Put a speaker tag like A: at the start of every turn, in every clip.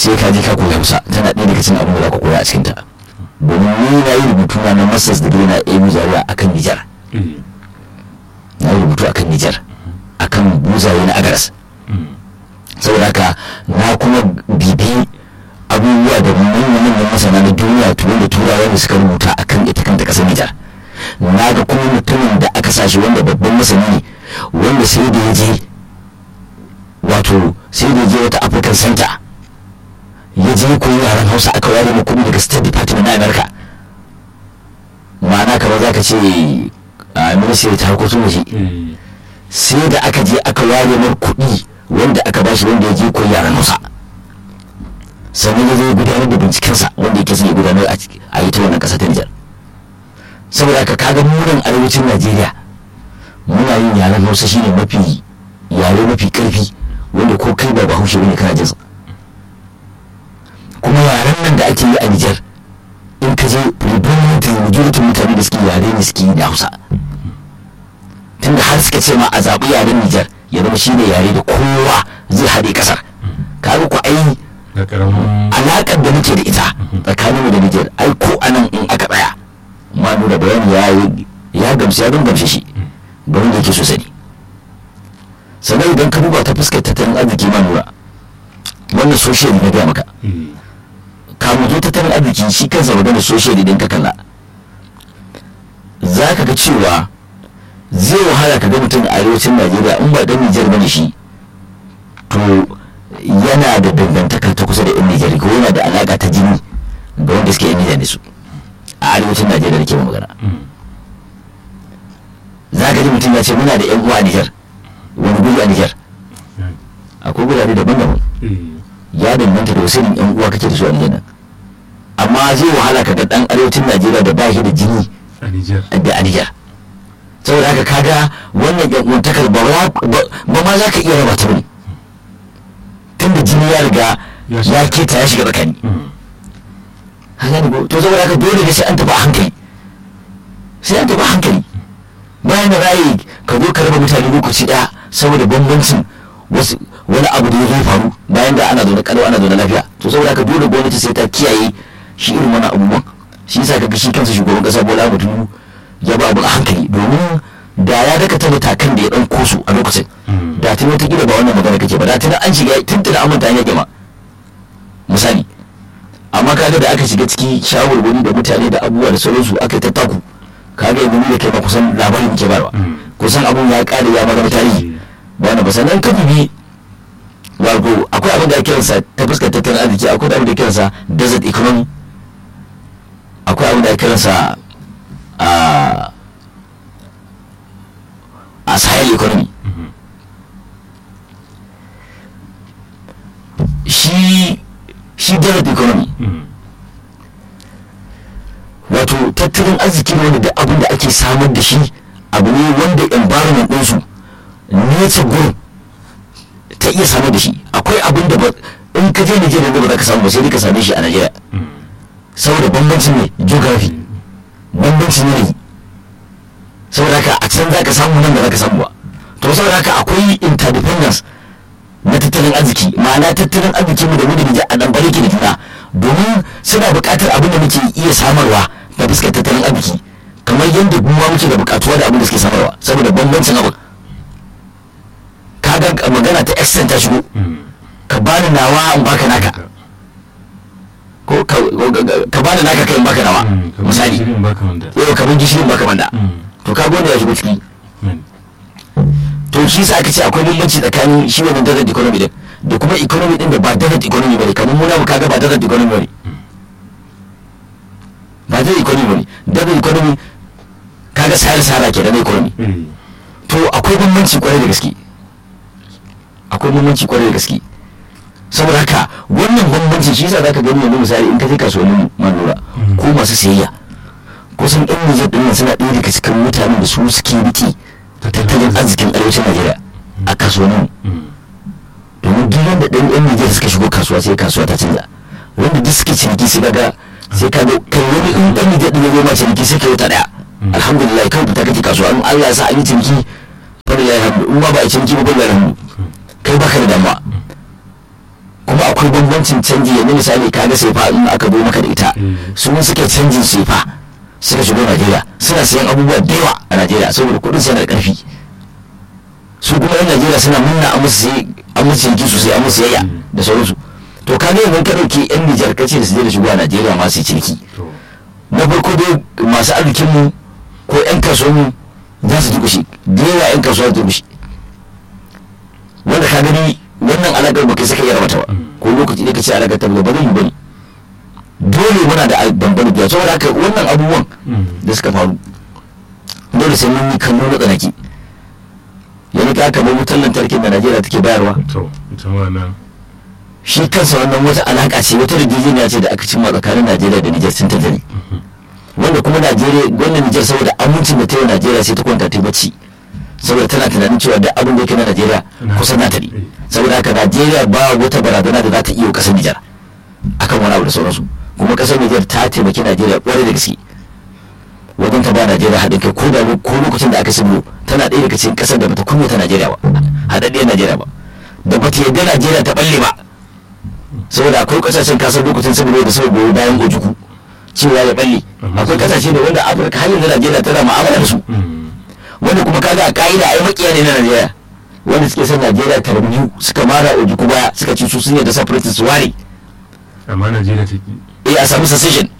A: sai ka je ka koyi hausa tana ɗaya daga cikin abin da za ka koya a cikinta domin ni na yi rubutu na na masters degree na emu zaria akan nijar na yi rubutu akan nijar akan buzaye na agaras saboda haka na kuma bibi abubuwa da manyan masana na duniya turai da turawa da suka rubuta akan ita kanta kasar nijar na ga kuma mutumin da aka sa shi wanda babban masani ne wanda sai da ya je wato sai da ya je wata african center ya je koyi yaren hausa aka ware mu kuɗi daga state department na america ma'ana kamar za ka ce a ministry ta harkokin waje sai da aka je aka ware mar kuɗi wanda aka bashi wanda ya je koyi yaren hausa sannan ya zo gudanar da bincikensa wanda yake son ya gudanar a yi ta wannan ƙasa ta nijar saboda haka kaga munan arewacin najeriya muna yin yaren hausa shine mafi yare mafi karfi wanda ko kai ba bahaushe bane kana jinsa kuma yaren nan da ake yi a nijar in ka je predominantly majority mutane da suke yare ne suke yi da hausa tunda har suka ce ma a zaɓi yaren nijar ya zama shine yare da kowa zai haɗe ƙasar kaga ku ai alaƙar da muke da ita tsakaninmu da nijar ai ko anan in aka tsaya ma nuna bayani ya ya gamsu ya gamshe shi ga wanda yake so sani sannan idan ka duba ta fuskar tattalin arziki ma nura wannan social na gaya maka kamu zo tattalin arziki shi kansa magana social idan ka kalla za ka ga cewa zai wahala ka ga mutum a arewacin najeriya in ba dan nijar bane shi to yana da dangantaka ta kusa da yan nijar ko yana da alaka ta jini ga wanda suke yan nijar da su a arewacin najeriya da ke magana za ka ji mutum ya ce muna da yan uwa a nijar wani guri a nijar akwai gurare daban-daban ya danganta da wasu yan uwa kake da su a nijar nan amma zai wahala ka ga dan arewacin najeriya da ba shi da jini da a nijar saboda haka kaga wannan yan uwantakar ba ma za ka iya raba ta bane tun da jini ya riga ya keta ya shiga tsakani haka to saboda haka dole ne sai an tafi a hankali sai an tafi a hankali bayan da ra'ayi ka zo ka raba mutane lokaci daya saboda bambancin wasu wani abu da ya zai faru bayan da ana zaune kalau ana zaune lafiya to saboda haka dole gwamnati sai ta kiyaye shi irin wani abubuwan shi yasa kaga shi kansa shugaban kasa Bola Ahmed Tinubu ya ba abu a hankali domin da ya daka ta matakan da ya dan kosu a lokacin da tun wata ba wannan magana kake ba da tun an shiga tun tun an manta an yake ma misali amma kaga da aka shiga ciki shawarwari da mutane da abubuwa da sauransu aka yi tattaku kaga yanzu da kai ba kusan labarin muke barwa kusan abun ya kare ya magana tarihi ba na ba sannan ka bibi wato akwai abin da ake kiransa ta fuskar tattalin arziki akwai abin da ake kiransa desert economy akwai abin da ake kiransa a a sahel economy shi shi desert economy wato tattalin arziki ne wanda duk abin da ake samar da shi abu ne wanda environment ɗinsu nature gurin ta iya samar da shi akwai abin da in ka je Nigeria da ba za ka samu ba sai dai ka same shi a Nigeria saboda bambancin ne geography bambancin yanayi saboda haka a can za ka samu nan da za ka samu ba to saboda haka akwai interdependence na tattalin arziki ma'ana tattalin arziki mu da mu da Nijar a dan bare ke da juna domin suna buƙatar abin da muke iya samarwa da fuskar tattalin arziki kamar yadda mu muke da buƙatuwa da abin da suke samarwa saboda bambancin abin kaga magana ta extent ta shigo ka bani nawa in baka naka ko ka bani naka kai in baka nawa misali yau kamar gishirin baka manda to ka gode ya shigo ciki to shi sa aka ce akwai bambanci tsakanin shi wannan desert economy din da kuma economy din da ba desert economy bane kamar muna mu kaga ba desert economy bane ba desert economy bane desert economy kaga sayar sara ke da na economy to akwai bambanci kwarai da gaske akwai bambanci kwarai da gaske saboda haka wannan bambanci shi yasa zaka gani yanzu misali in ka je kasuwannin manura ko masu sayayya kusan ɗan Nijar ɗin suna ɗaya daga cikin mutanen da su suke rike tattalin arzikin arewacin Najeriya a kasuwannin domin duk wanda ɗan ɗan Nijar suka shigo kasuwa sai kasuwa ta canza wanda duk suke ciniki sai kaga sai ka kai wani in ɗan Nijar ɗin ya zo ma ciniki sai ka yi wata ɗaya alhamdulillah kan fita kake kasuwa in Allah ya sa an yi ciniki fa da ya hamdu in ba ba a ciniki ba ba ya hamdu kai baka da damuwa kuma akwai akwai bambancin canji yanzu misali kaga sefa in aka zo maka da ita su suke canjin sefa suka shigo najeriya suna sayan abubuwa da yawa a najeriya saboda kudin su yana da karfi su kuma yan najeriya suna munna a musu a musu yanki sosai a musu yayya da sauransu to ka ga yanzu ka dauki yan nijar kace da su je da shigo a najeriya masu ciniki na farko dai masu arzikin mu ko yan kasuwan mu za su dukushe da yawa yan kasuwa su dukushe wanda ka gani wannan alaƙar ba kai saka iya rabata ba ko lokaci ne ka ce alaƙar ta ba ba zai yi bane dole muna da bambam biya saboda haka wannan abubuwan da suka faru dole sai mun yi kallo na tsanaki yanzu ka kamar wutar lantarkin da najeriya take bayarwa shi kansa wannan wata alaƙa ce wata rijijiniya ce da aka cimma tsakanin najeriya da nijar sun tattali wanda kuma najeriya wannan nijar saboda amincin da ta yi najeriya sai ta kwanta ta bacci saboda tana tunanin cewa duk abin da yake na najeriya kusan nata ne saboda haka najeriya ba wata barazana da za ta iya kasar nijar akan wani abu da sauransu kuma kasar nijar ta taimaki najeriya kwarai da gaske wajen ta ba najeriya haɗin kai ko da ko lokacin da aka sabo tana ɗaya daga cikin ƙasar da bata kunya ta najeriya ba haɗaɗɗiyar najeriya ba da bata yarda najeriya ta balle ba saboda akwai ƙasashen kasar lokacin saboda da suka goyi bayan ojuku cewa ya balle akwai ƙasashe da wanda afirka har yanzu najeriya tana ma'amala da su wanda kuma kaga a ka'ida ai makiya ne na najeriya wanda suke son najeriya ta rabu suka mara ojuku baya suka ci su sun yadda separatist su ware
B: amma najeriya ta ki
A: eh a samu secession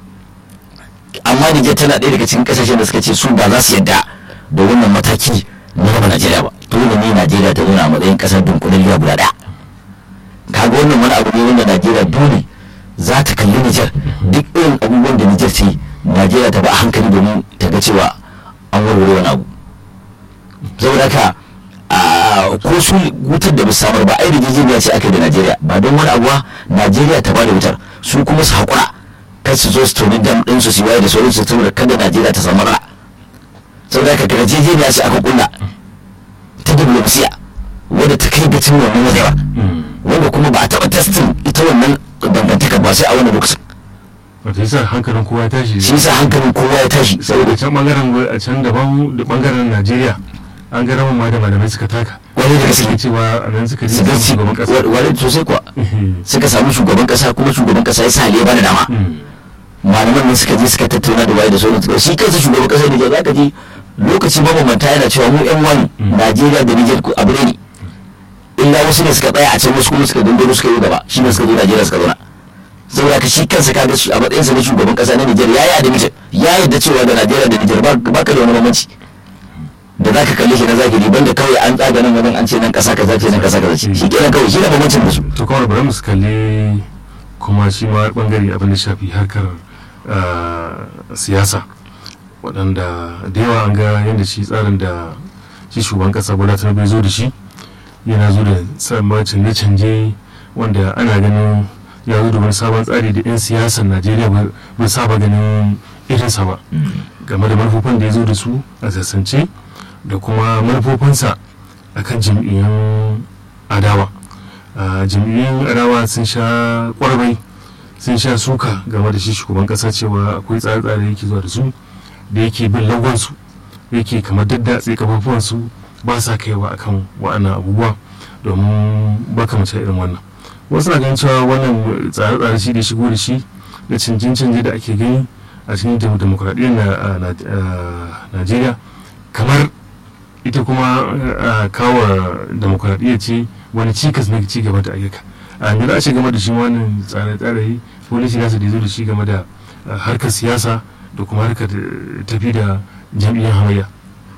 A: amma Nijar tana ɗaya daga cikin ƙasashen da suka ce su ba za su yadda da wannan mataki na raba Najeriya ba dole ne Najeriya ta zauna a matsayin ƙasar dunkulalliya guda ɗaya kaga wannan wani abu ne wanda Najeriya dole za ta kalli Nijar duk irin abubuwan da Nijar ce Najeriya ta ba a hankali domin ta ga cewa an warware wani abu saboda haka ko su wutar da ba samar ba ai rijijiniya ce aka da Najeriya ba don wani abuwa Najeriya ta ba da wutar su kuma su haƙura kan su zo su toni dam ɗin su waye da sauransu saboda kada Najeriya ta samu ra saboda haka daga jejeniya sai aka kulla ta diplomasiya wadda ta kai gacin wannan wajewa wanda kuma ba a taɓa testin ita wannan dangantaka ba sai a wannan lokacin
B: wata yasa hankalin kowa ya tashi
A: shi yasa hankalin kowa ya tashi
B: saboda can bangaren a can daban da bangaren Najeriya an ga ramin ma da malamai suka taka
A: wani da gaske
B: cewa a nan suka ji
A: suka ci
B: shugaban kasa
A: wani sosai kuwa suka samu shugaban kasa kuma shugaban kasa ya sa ya bada dama malaman nan suka je suka tattauna da waye da sauran su shi kansa shugaban kasa Nijar zaka ji lokaci mabambanta yana cewa mu yan wani Najeriya da Nijar abu ne illa wasu ne suka tsaya a can wasu kuma suka dindoro suka yi gaba shi ne suka zo Najeriya suka zauna saboda ka shi kansa kaga shi a matsayinsa na shugaban kasa na Nijar ya yi admission ya yarda cewa da Najeriya da Nijar ba ka da wani bambanci da za ka kalle shi na zahiri banda kawai an tsaga nan wajen an ce nan kasa kaza ce nan kasa kaza ce shi kenan kawai shi da bambancin da su
B: to kawai bari mu su kalli kuma shi ma bangare abin da shafi harkar siyasa waɗanda da yawa an ga yadda shi tsarin da shi shugaban ƙasa bola tinubu ya zo da shi yana zo da sabon canje-canje wanda ana ganin ya zo da wani sabon tsari da 'yan siyasar najeriya bai saba ganin irinsa ba game da manufofin da ya zo da su a sassance da kuma manufofinsa a kan jam'iyyun adawa jam'iyyun adawa sun sha kwarbai sun sha suka game da shi shugaban kasa cewa akwai tsare-tsare yake zuwa da su da yake bin lagonsu yake kamar daddatse kafafuwansu ba sa kaiwa akan wa'annan abubuwa domin baka mace irin wannan wasu na ganin cewa wannan tsare-tsare shi da shigo da shi da canje-canje da ake gani a cikin demokuraɗiyyar najeriya kamar ita kuma kawo demokuraɗiyya ce wani cikas na ci gaba da ayyuka a yanzu a ce game da shi wannan tsare-tsare polisi nasa da zo da shi game da harkar siyasa da kuma harkar tafi da jam'iyyar hamayya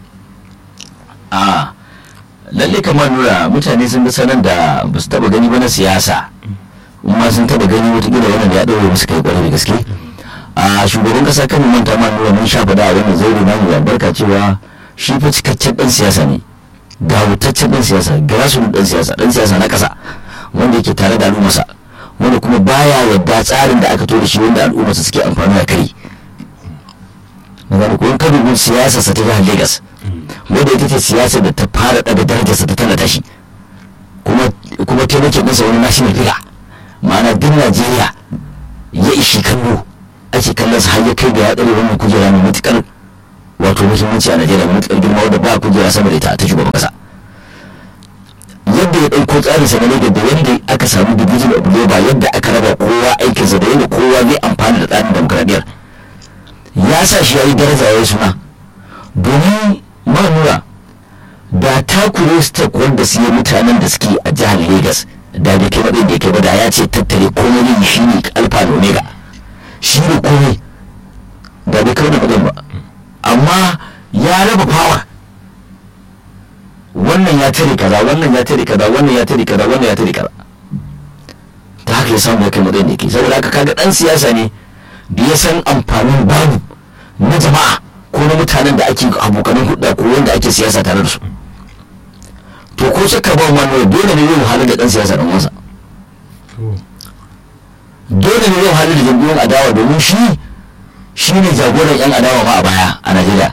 A: a lalle kamar nura mutane sun ga sanar da ba su taba gani ba na siyasa kuma sun taba gani watakila wannan ya ɗaure musu kai kwarai da gaske a shugaban kasa kan manta ma nura mun sha faɗa a wannan zaure namu ya barka cewa shi fa cikakken ɗan siyasa ne ga wutaccen ɗan siyasa grassroots ɗan siyasa ɗan siyasa na ƙasa wanda yake tare da al'ummarsa wanda kuma baya yadda tsarin da aka to da shi wanda al'ummarsa suke amfani da kai magana ko ka dubi siyasar sa ta jihar Lagos wanda ita ce siyasar da ta fara daga darajarsa ta tallata shi kuma kuma taimake masa wani national figure ma'ana duk Najeriya ya ishi kallo ake kallon sa har ya kai ga ya tsare wannan kujera mai matukar wato muhimmanci a Najeriya mai matukar girma wanda ba kujera sama da ita ta shugaban kasa yadda ya ɗauko tsarin sa na Lagos da yadda aka samu division of labor yadda aka raba kowa aikinsa da yadda kowa zai amfana da tsarin demokradiyyar ya sa shi ya yi daraja ya yi suna domin manura da takure step wanda su yi mutanen da suke a jihar Lagos da bai kai matsayin da ya kai ba da ya ce tattare komai ne shi ne alfa da omega shi ne komai da bai kai da matsayin ba amma ya raba power wannan ya tare kaza wannan ya tare kaza wannan ya tare kaza wannan ya tare kaza ta haka ya samu ya kai matsayin da yake saboda haka kaga dan siyasa ne da ya san amfanin babu na jama'a ko na mutanen da ake abokanin hudda ko wanda ake siyasa tare da su to ko shakka ba wannan dole ne zai wahalar da dan siyasa dan wasa dole ne zai wahalar da jam'iyyun adawa domin shi shi ne jagoran yan adawa ma a baya a najeriya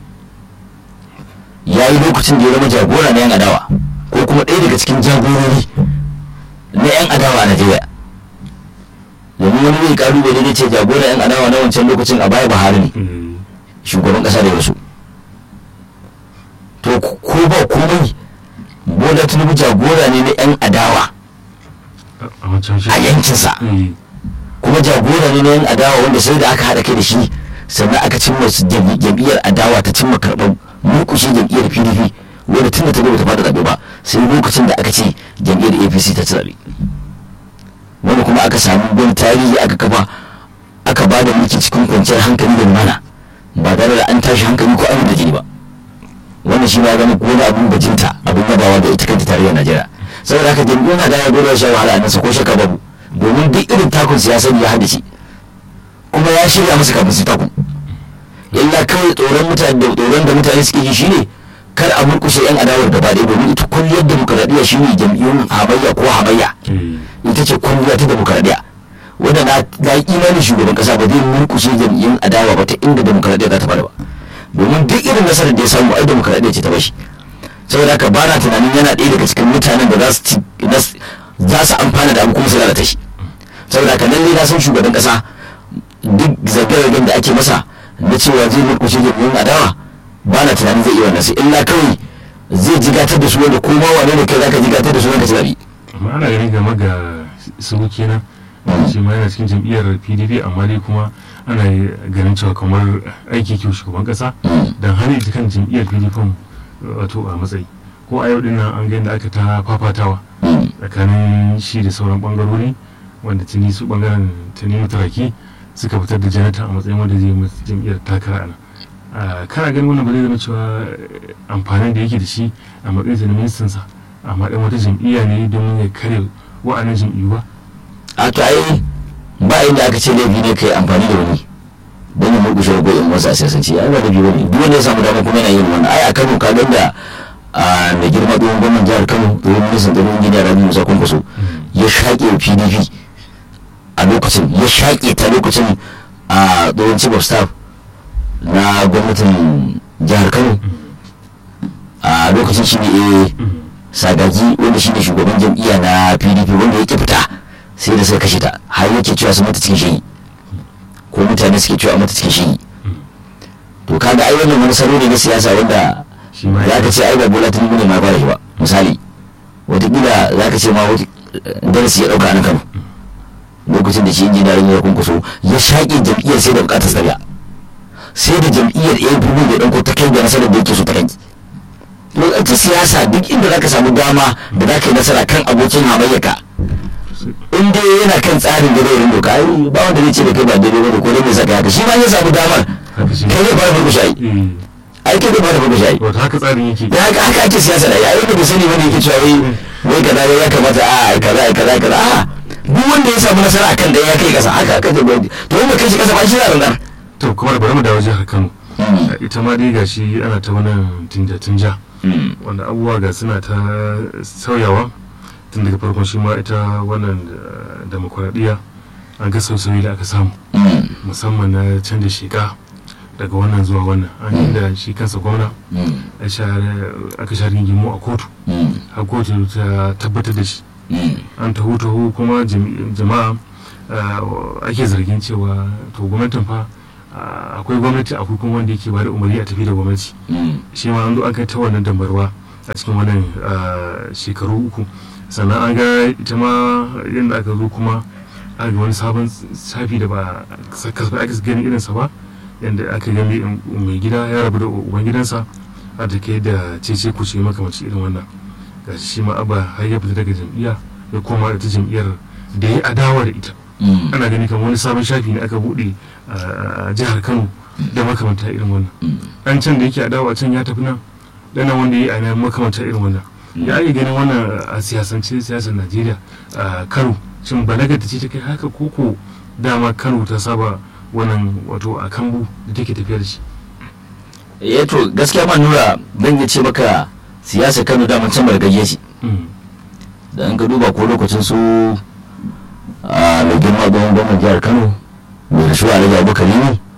A: ya yi lokacin da ya zama jagora na yan adawa ko kuma ɗaya daga cikin jagorori na yan adawa a najeriya domin wani zai kalubale ne ce jagora yan adawa na wancan lokacin a baya buhari ne shugaban kasa da wasu to ko ba komai bola tinubu jagora ne na yan adawa a yankinsa kuma jagora ne na yan adawa wanda sai da aka haɗa kai da shi sannan aka cimma jam'iyyar adawa ta cimma karɓar murkushe jam'iyyar pdp wanda tun da ta ta fada zaɓe ba sai lokacin da aka ce jam'iyyar apc ta ci zaɓe wanda kuma aka samu wani tarihi aka kafa aka ba da mulki cikin kwanciyar hankali da lumana ba tare da an tashi hankali ko an da jini ba wannan shi ma zama wani abun bajinta abun yabawa da ita kanta tarayyar najeriya saboda haka jam'iyyar na daya dole sha wahala a nasa ko shaka babu domin duk irin takun siyasar ya haddace kuma ya shirya musu kafin su takun illa kawai tsoron mutane da tsoron da mutane suke ji shine kar a murkushe yan adawar gaba ɗaya domin ita kulliyar demokaradiyya shine jam'iyyun hamayya ko hamayya ita ce kulliya ta demokaradiyya wanda na ga imanin shugaban kasa ba zai murkushe jam'iyyun adawa ba ta inda demokaradiyya za ta fara ba domin duk irin nasarar da ya samu ai demokaradiyya ce ta bashi saboda haka ba na tunanin yana ɗaya daga cikin mutanen da za su amfana da abu kuma su lalata shi saboda haka nan ne na san shugaban kasa duk zage-zagen da ake masa na cewa zai murkushe jam'iyyun adawa ba na tunanin zai iya wannan sai illa kawai zai jigatar da su wanda ko ma wane ne kai zaka jigatar da su wanda ci zabi
B: amma ana ganin game ga su kenan shi ma yana cikin jam'iyyar pdp amma dai kuma ana ganin cewa kamar aiki kyau shugaban kasa don hana ita kan jam'iyyar pdp wato a matsayi ko a yau dinnan an gani da aka ta fafatawa tsakanin shi da sauran bangarori wanda tuni su bangaren tuni mutaraki suka fitar da janata a matsayin wanda zai musu jam'iyyar takara ana kana ganin wannan ba zai zama cewa amfanin da yake da shi a matsayin na ministansa amma dan wata jam'iyya ne don ya kare wa'annan jam'iyyu ba
A: a to ai ba inda aka ce laifi ne kai amfani da wani don ya murkushe da goyon wasu a siyasance ai ba da biyu ne duk wanda ya samu dama kuma yana yin wannan ai a Kano ka ga da a mai girma tsohon gwamnan jihar Kano tsohon ministan tsaron injiniya Rabi Musa Kwankwaso ya shaƙe PDP a lokacin ya shaƙe ta lokacin a tsohon chief of staff na gwamnatin jihar Kano a lokacin shi ne sagagi wanda shi ne shugaban jam'iyya na PDP wanda ya fita sai da suka kashe ta har yake cewa su mata cikin shi ko mutane suke cewa mata cikin shi to kaga ai wannan wani salo ne na siyasa wanda za ka ce ai ba bola tinubu ne ma fara shi ba misali watakila za ka ce ma darasi ya dauka a kano lokacin da shi injiniya rin ya kunkuso ya shaƙe jam'iyyar sai da bukatar tsariya sai da jam'iyyar abu da ɗauko ta kai ga nasarar da yake so ta kai lokacin siyasa duk inda za ka samu dama da za ka yi nasara kan abokin hamayyaka in dai yana kan tsarin da zai doka ai ba wanda zai ce da kai ba daidai ba da ko dai mai saka haka shi ma ya samu damar kai zai fara farko shayi ai kai zai fara farko shayi
B: wato haka tsarin yake
A: da haka haka ake siyasa da yayin da bai sani bane yake cewa wai wai kaza ya kamata a ai kaza ai kaza kaza a duk wanda ya samu nasara akan da ya kai kasa haka haka zai gwadi to wanda kai shi kasa ba shi na nan
B: to kuma bari mu dawo jihar Kano ita ma dai gashi ana ta wannan tinja-tinja wanda abubuwa ga suna ta sauyawa tun daga farkon shi ma ita wannan demokuraɗiyya an ga sausayi da aka samu musamman na canza sheka daga wannan zuwa wannan an yi da shi kansa gwamna aka sha rigimu a kotu a kotu ta tabbatar da shi an taho taho kuma jama'a ake zargin cewa to gwamnatin fa akwai gwamnati akwai kuma wanda yake ba da umarni a tafi da gwamnati shi ma an zo an kai ta wannan dambarwa a cikin wannan shekaru uku sannan an ga ita ma yadda aka zo kuma aka ga wani sabon shafi da ba kasafai aka gani irinsa ba yadda aka gani mai gida ya rabu da uban gidansa a da ke da cece kuce makamanci irin wannan ga shi ma abba har ya fita daga jam'iyya ya koma da ta jam'iyyar da ya adawa da ita ana gani kamar wani sabon shafi ne aka buɗe a jihar kano da makamanta irin wannan an can da yake adawa can ya tafi nan dana wanda ya yi a makamanta irin wannan ya ake ganin wannan a siyasance siyasar najeriya a kano shin balaga ta ce ta kai haka koko dama kano ta saba wannan wato a kambu da take tafiya da shi
A: eh to gaskiya ma nura dan ya ce maka siyasar kano da can bargaje shi da an ka duba ko lokacin su a mai girma gwamnan jihar kano mai rashuwa alhaji abubakar ne